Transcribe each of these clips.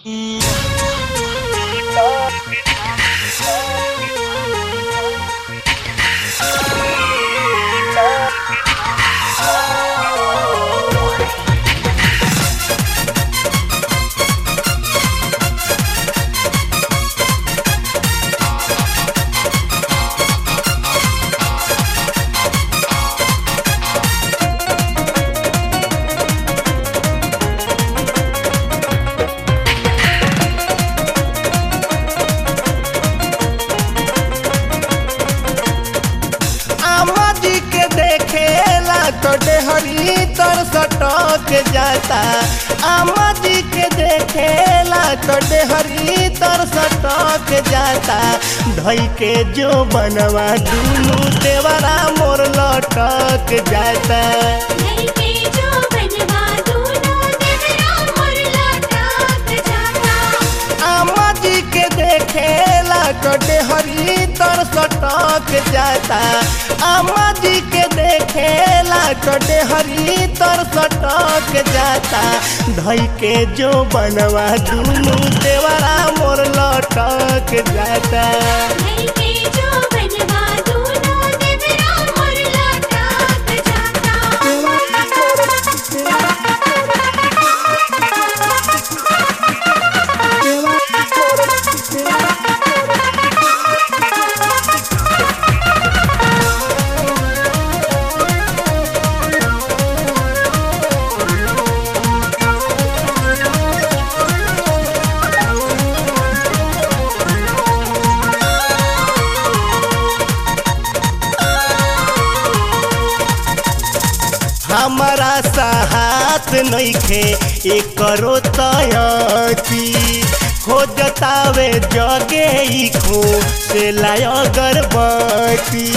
आमा जी के देखेला तो डेहरी तर सटक जाता आमा जी के देखेला तो डेहरी तर सटक जाता धई के जो बनवा दुनू देवरा मोर लटक जाता नहीं के जो बनवा दूना देवरा मोर लटक जाता आमा जी के देखेला तो डेहरी तर सटक जाता आमा जी के देखेला तो डेहरी तर सटक जाता धई के जो बनवा दुनू देवरा मोर लटक जाता नहीं के जो बनवा दूना देवरा मोर लटक हमारा साहत नइखे एकरो तयती हो जतावे जगे ई खो से लाय अगरबत्ती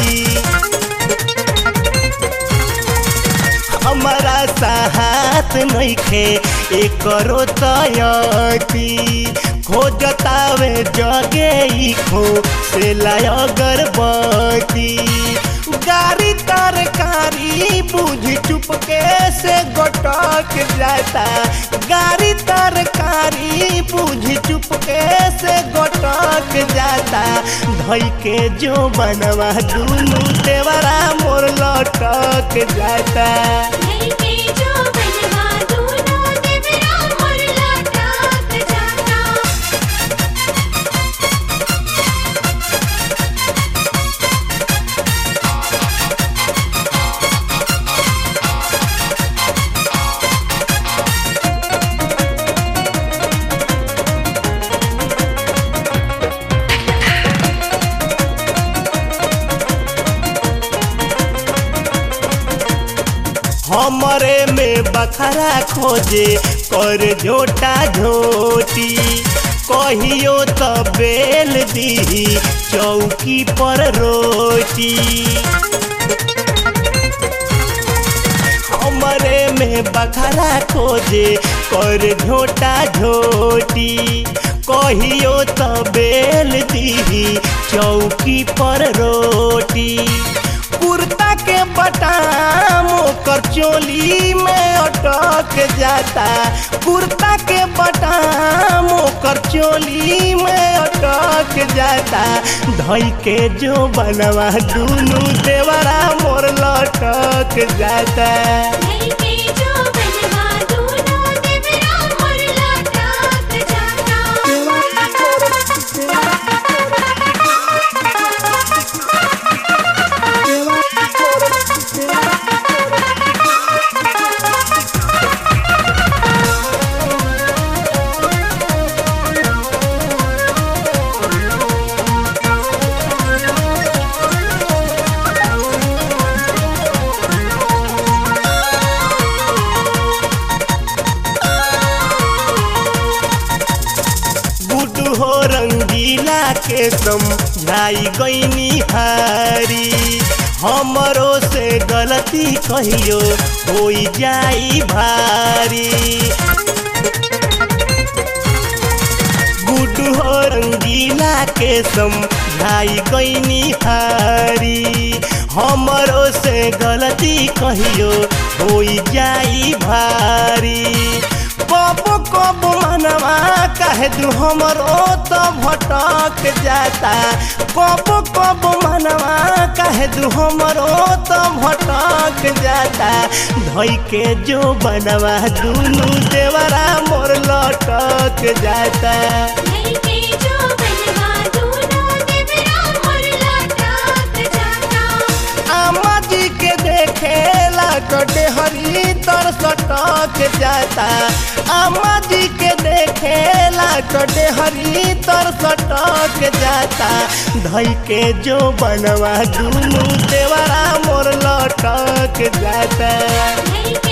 हमारा साहत नइखे एकरो तयती खोजतावे जगे ई खो से लाय अगरबत्ती गाड़ी तरकारी बुझ चुपके से गोटक जाता गाड़ी तरकारी बुझ चुपके से गोटक जाता धई के जो बनवा दुनू देवरा मोर लटक जाता नहीं के जो बनवा दूना देवरा मोर लटक जाता हमरे में बखरा खोजे कर झोटा झोटी कहियो तो बेल दी चौकी पर रोटी हमरे में बखरा खोजे कर झोटा झोटी कहियो तो बेल दी चौकी पर रोटी कुर्ता के बटाम ओकर चोली में अटक जाता कुर्ता के बटाम ओकर चोली में अटक जाता धई के जो बनवा दुनू देवरा मोर लटक जाता नहीं के जो बनवा दूना देवरा मोर लटक गुडू हो रंगीला के समझाई गईनी हारी हमरो से गलती कहियो हो जाई भारी गुडू हो रंगीला के समझाई गईनी हारी हमरो से गलती कहियो हो जाई भारी कब कब मनवा का काहे दू हमरो तो भटक जाता कब कब मनवा काहे दू हमरो तो भटक जाता धई के जो बनवा दुनु देवरा मोर लटक जाता नहीं के जो बनवा दूनो देवरा मोर लटक जाता आमा जी के देखेला कटे हरी तर सटक जाता आमा जी के देखेला कटे हरी तर सटक जाता धई के जो बनवा दुनु देवरा मोर लटक जाता नहीं के